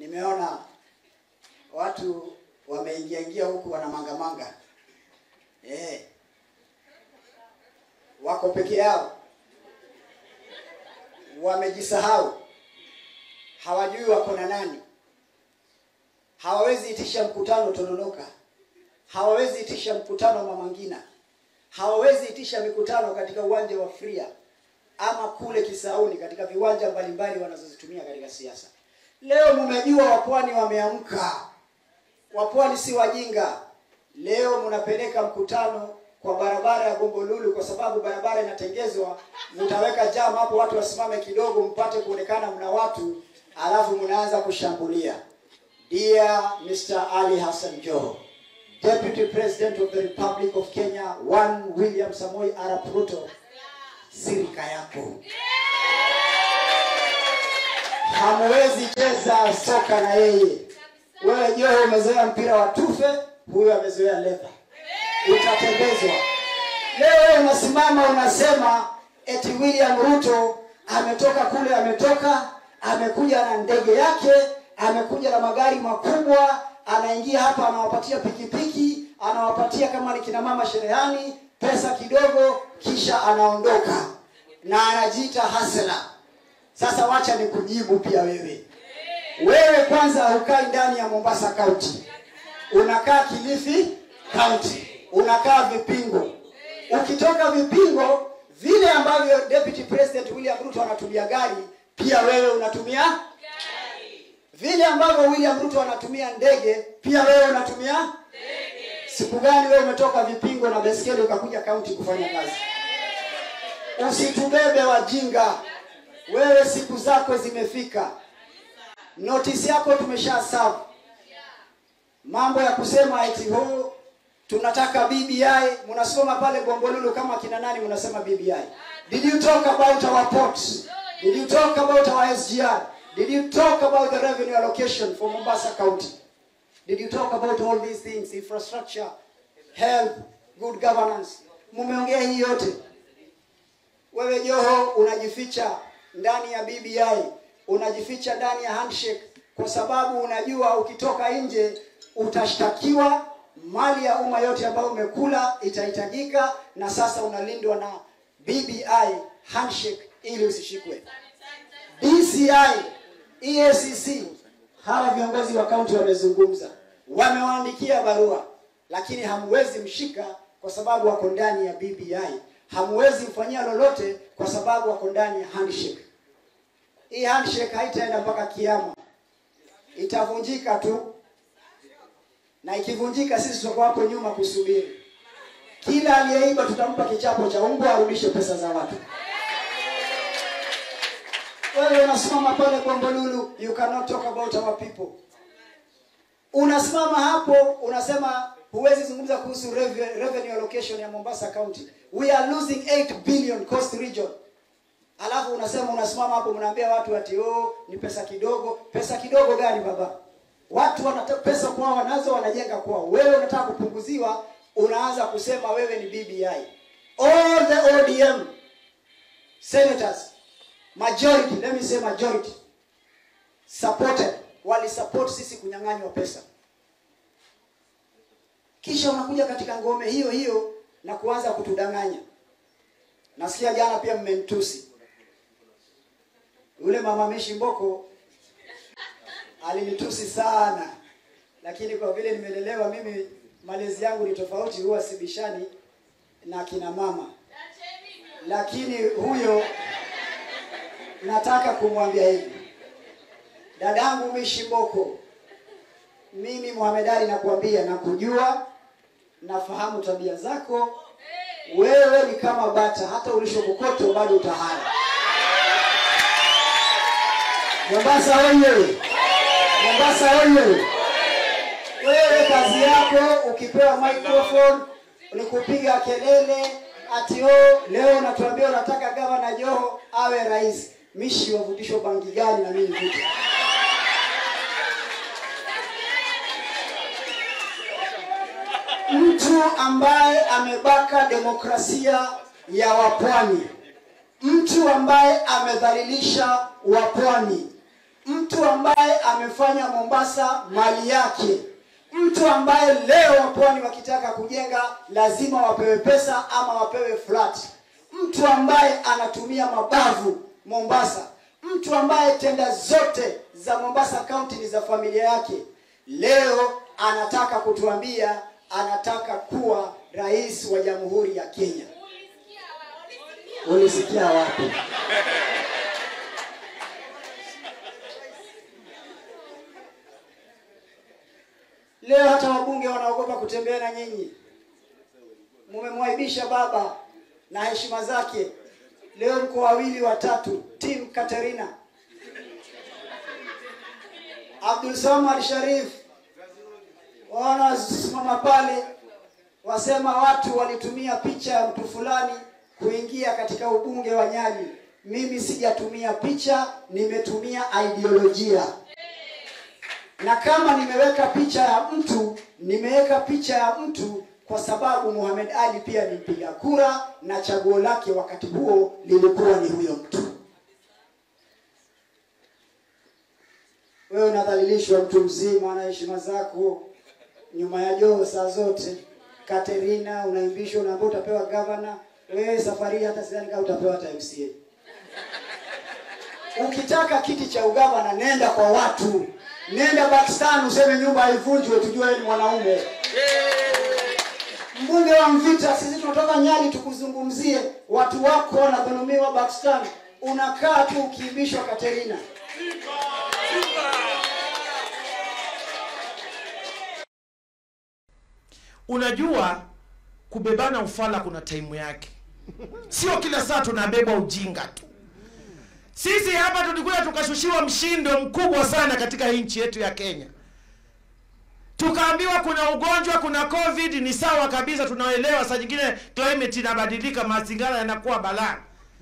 nimeona watu wameingia ingia huku wana mangamanga eh, wako peke yao, wamejisahau, hawajui wako na nani, hawawezi itisha mkutano Tononoka, hawawezi itisha mkutano Mama Ngina, hawawezi itisha mikutano katika uwanja wa Fria ama kule Kisauni katika viwanja mbalimbali wanazozitumia katika siasa. Leo mmejua wapwani wameamka, wapwani si wajinga. Leo mnapeleka mkutano kwa barabara ya Gombolulu kwa sababu barabara inatengezwa, mtaweka jam hapo, watu wasimame kidogo, mpate kuonekana mna watu, alafu mnaanza kushambulia. Dear Mr. Ali Hassan Joho, Deputy President of the Republic of Kenya, one William Samoei Arap Ruto, sirika yako hamwezi cheza soka na yeye. Wewe Joho umezoea mpira wa tufe, huyo amezoea ledha, utatembezwa. Leo wewe unasimama unasema eti William Ruto ametoka kule, ametoka amekuja na ndege yake, amekuja na magari makubwa, anaingia hapa, anawapatia pikipiki, anawapatia kama ni kina mama sherehani pesa kidogo, kisha anaondoka na anajiita hasela. Sasa wacha nikujibu pia wewe. Wewe kwanza hukai ndani ya Mombasa County, unakaa Kilifi County, unakaa Vipingo. Ukitoka Vipingo, vile ambavyo Deputy President William Ruto anatumia gari, pia wewe unatumia vile ambavyo William Ruto anatumia ndege, pia wewe unatumia Siku gani wewe umetoka Vipingo na beskeli ukakuja kaunti kufanya kazi? Usitubebe wajinga. Wewe siku zako zimefika, notisi yako tumesha serve. Mambo ya kusema eti ho tunataka BBI, mnasoma pale Bombolulu kama kina nani, mnasema BBI. Did you talk about our ports? Did you talk about our SGR? Did you talk about the revenue allocation for Mombasa County? Did you talk about all these things, infrastructure, health, good governance? Mumeongea hii yote. Wewe Joho unajificha ndani ya BBI, unajificha ndani ya handshake kwa sababu unajua ukitoka nje utashtakiwa, mali ya umma yote ambayo umekula itahitajika, na sasa unalindwa na BBI handshake ili usishikwe. DCI, EACC, hawa viongozi wa kaunti wamezungumza, wamewaandikia barua, lakini hamwezi mshika kwa sababu wako ndani ya BBI. Hamwezi mfanyia lolote kwa sababu wako ndani ya handshake. Hii handshake haitaenda mpaka kiama, itavunjika tu, na ikivunjika, sisi tutakuwa hapo nyuma kusubiri. Kila aliyeiba tutampa kichapo cha umbwa, arudishe pesa za watu. Wewe unasimama pale Bombolulu, you cannot talk about our people. Unasimama hapo unasema huwezi zungumza kuhusu reve- revenue allocation ya Mombasa County. We are losing 8 billion coast region. Alafu unasema unasimama hapo mnaambia watu ati oh, ni pesa kidogo. Pesa kidogo gani baba? Watu wana pesa kwao wanazo wanajenga kwao. Wewe unataka kupunguziwa, unaanza kusema wewe ni BBI. All the ODM senators majority let me say majority supported wali support sisi kunyang'anywa pesa kisha unakuja katika ngome hiyo hiyo na kuanza kutudanganya nasikia jana pia mmemtusi yule mama Mishi Mboko alinitusi sana lakini kwa vile nimelelewa mimi malezi yangu ni tofauti huwa sibishani na kina mama lakini huyo nataka kumwambia hivi dadangu Mishimboko, mimi Mohamed Ali nakuambia, nakujua, nafahamu tabia zako. Wewe ni kama bata, hata ulishokokoto bado utahara. Mombasa oye! Mombasa oye! Wewe kazi yako ukipewa microphone ni kupiga kelele ati oh, leo unatuambia unataka gavana Joho awe rais. Mishi wavutishwa bangi gani na mimi nivute? Mtu ambaye amebaka demokrasia ya wapwani, mtu ambaye amedhalilisha wapwani, mtu ambaye ambaye amefanya Mombasa mali yake, mtu ambaye leo wapwani wakitaka kujenga lazima wapewe pesa ama wapewe flat, mtu ambaye anatumia mabavu Mombasa, mtu ambaye tenda zote za Mombasa County ni za familia yake, leo anataka kutuambia anataka kuwa rais wa Jamhuri ya Kenya. Ulisikia wapi? Leo hata wabunge wanaogopa kutembea na nyinyi. Mumemwaibisha baba na heshima zake. Leo mko wawili watatu, team Katerina, Abdul Samad Sharif wanasimama pale wasema watu walitumia picha ya mtu fulani kuingia katika ubunge wa Nyali. Mimi sijatumia picha, nimetumia ideolojia na kama nimeweka picha ya mtu nimeweka picha ya mtu kwa sababu Muhammad Ali pia ni mpiga kura na chaguo lake wakati huo lilikuwa ni huyo mtu. Wewe unadhalilishwa, mtu mzima na heshima zako, nyuma ya joo saa zote. Katerina unaimbishwa, unaambia utapewa gavana. Wewe safari hii hata sidhani kama utapewa hata MCA. Ukitaka kiti cha ugavana, nenda kwa watu nenda Pakistan useme nyumba haivunjwe, tujue wewe ni mwanaume. Mbunge wa Mvita, sisi tunatoka Nyali tukuzungumzie. Watu wako wanadhulumiwa Pakistan, unakaa tu ukiibishwa Katerina. Unajua, kubebana ufala kuna taimu yake, sio kila saa tunabebwa ujinga tu. Sisi hapa tulikuja tukashushiwa mshindo mkubwa sana katika hii nchi yetu ya Kenya, tukaambiwa kuna ugonjwa, kuna covid. Ni sawa kabisa, tunaelewa. Saa nyingine climate inabadilika, mazingira yanakuwa balaa,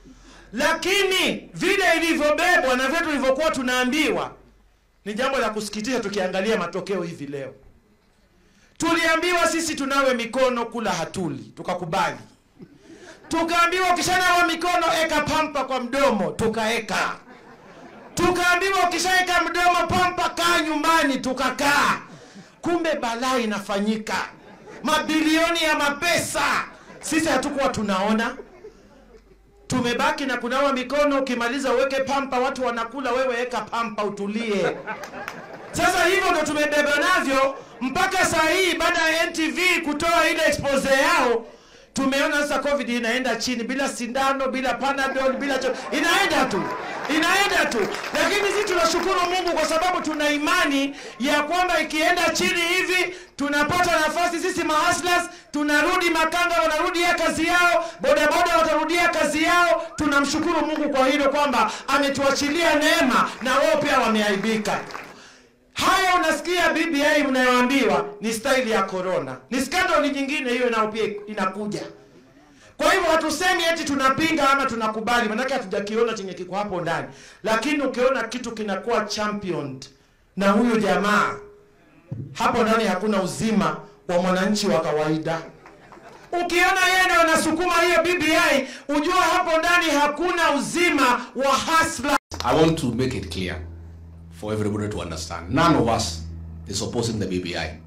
lakini vile ilivyobebwa na vile tulivyokuwa tunaambiwa ni jambo la kusikitisha. Tukiangalia matokeo hivi leo, tuliambiwa sisi tunawe mikono, kula hatuli, tukakubali tukaambiwa ukishanawa mikono eka pampa kwa mdomo, tukaeka. Tukaambiwa ukishaeka mdomo pampa, kaa nyumbani, tukakaa. Kumbe balaa inafanyika, mabilioni ya mapesa, sisi hatukuwa tunaona. Tumebaki na kunawa mikono, ukimaliza uweke pampa, watu wanakula, wewe eka pampa, utulie. Sasa hivyo ndo tumebeba navyo mpaka saa hii, baada ya NTV kutoa ile expose yao tumeona sasa covid inaenda chini bila sindano bila panadol bila cho inaenda tu inaenda tu lakini sisi tunashukuru mungu kwa sababu tuna imani ya kwamba ikienda chini hivi tunapata nafasi sisi mahaslas tunarudi makanga wanarudia kazi yao bodaboda watarudia kazi yao tunamshukuru mungu kwa hilo kwamba ametuachilia neema na wao pia wameaibika haya unasikia BBI mnayoambiwa ni staili ya corona, ni skandali nyingine hiyo, nao pia inakuja. Kwa hivyo hatusemi eti tunapinga ama tunakubali, manake hatujakiona chenye kiko hapo ndani, lakini ukiona kitu kinakuwa championed na huyu jamaa hapo ndani, hakuna uzima wa mwananchi wa kawaida. Ukiona yeye ndio anasukuma hiyo BBI, ujua hapo ndani hakuna uzima wa hasla. I want to make it clear for everybody to understand. None of us is opposing the BBI.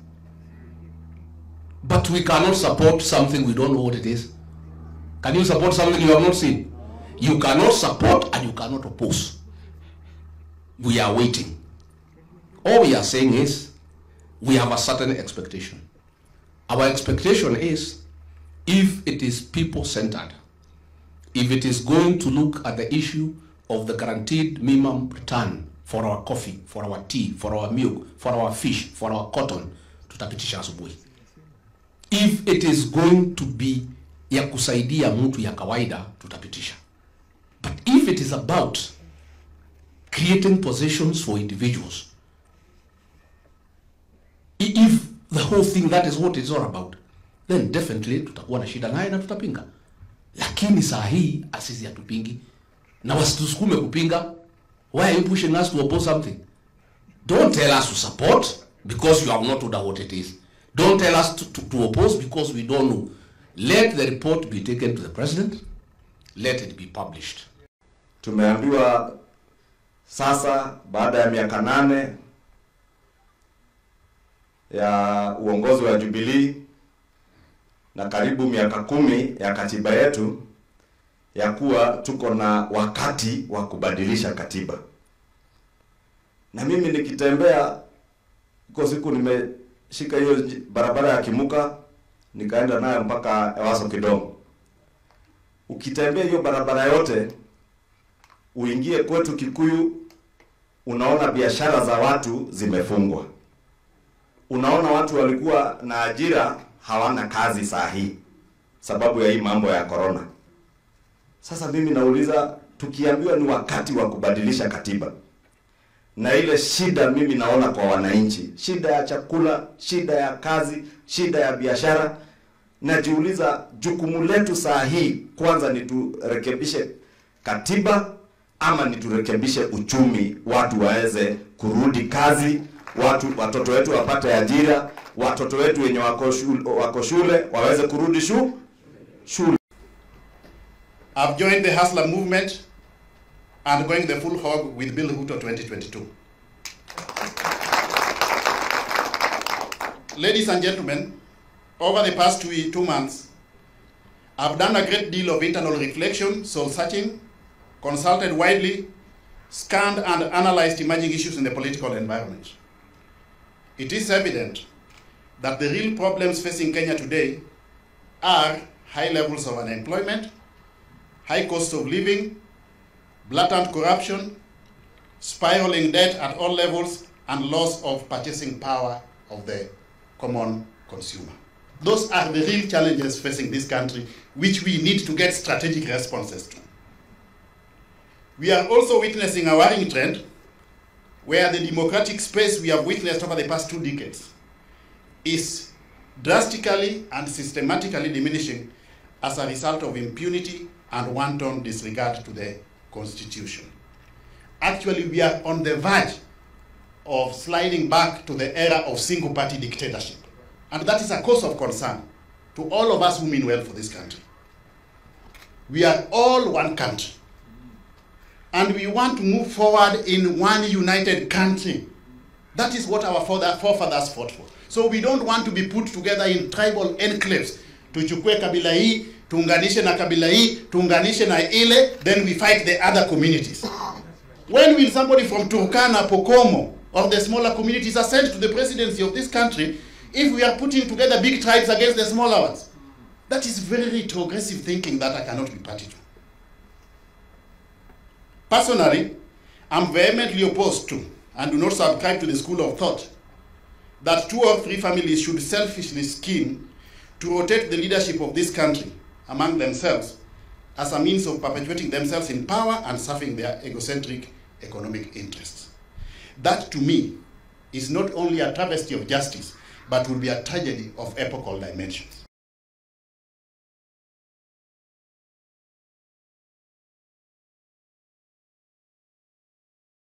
But we cannot support something we don't know what it is. Can you support something you have not seen? You cannot support and you cannot oppose. We are waiting. All we are saying is we have a certain expectation. Our expectation is if it is people centered, if it is going to look at the issue of the guaranteed minimum return for our coffee, for our tea, for our milk, for our fish, for our cotton, tutapitisha asubuhi. If it is going to be ya kusaidia mtu ya kawaida, tutapitisha. But if it is about creating positions for individuals, i- if the whole thing that is what it's all about, then definitely tutakuwa na shida naye na tutapinga. Lakini saa hii asisi hatupingi na wasitusukume kupinga. Why are you pushing us to oppose something? Don't tell us to support because you have not told us what it is. Don't tell us to, to, to oppose because we don't know. Let the report be taken to the president. Let it be published. Tumeambiwa Sasa baada ya miaka nane ya uongozi wa Jubilee na karibu miaka kumi ya katiba yetu ya kuwa tuko na wakati wa kubadilisha katiba. Na mimi nikitembea, iko siku nimeshika hiyo nji- barabara ya Kimuka nikaenda nayo mpaka Ewaso Kidongo. Ukitembea hiyo barabara yote uingie kwetu Kikuyu, unaona biashara za watu zimefungwa, unaona watu walikuwa na ajira hawana kazi saa hii sababu ya hii mambo ya corona. Sasa mimi nauliza, tukiambiwa ni wakati wa kubadilisha katiba na ile shida mimi naona kwa wananchi, shida ya chakula, shida ya kazi, shida ya biashara, najiuliza jukumu letu saa hii kwanza ni turekebishe katiba ama ni turekebishe uchumi, watu waweze kurudi kazi, watu watoto wetu wapate ajira, watoto wetu wenye wako shule, wako shule waweze kurudi shu, shule. I've joined the Hustler movement and going the full hog with Bill Ruto 2022. Ladies and gentlemen, over the past two, two months, I've done a great deal of internal reflection, soul searching, consulted widely, scanned and analyzed emerging issues in the political environment. It is evident that the real problems facing Kenya today are high levels of unemployment, high cost of living, blatant corruption, spiraling debt at all levels, and loss of purchasing power of the common consumer. Those are the real challenges facing this country, which we need to get strategic responses to. We are also witnessing a worrying trend where the democratic space we have witnessed over the past two decades is drastically and systematically diminishing as a result of impunity and wanton disregard to the Constitution. Actually, we are on the verge of sliding back to the era of single party dictatorship. And that is a cause of concern to all of us who mean well for this country. We are all one country. And we want to move forward in one united country. That is what our father, forefathers fought for. So we don't want to be put together in tribal enclaves. Tuchukue kabila hii, tuunganishe na kabila hii, tuunganishe na ile, then we fight the other communities. When will somebody from Turkana, Pokomo, or the smaller communities ascend to the presidency of this country if we are putting together big tribes against the smaller ones? That is very retrogressive thinking that I cannot be party to. Personally, I'm vehemently opposed to and do not subscribe to the school of thought that two or three families should selfishly scheme to rotate the leadership of this country among themselves as a means of perpetuating themselves in power and serving their egocentric economic interests. That to me is not only a travesty of justice, but will be a tragedy of epochal dimensions.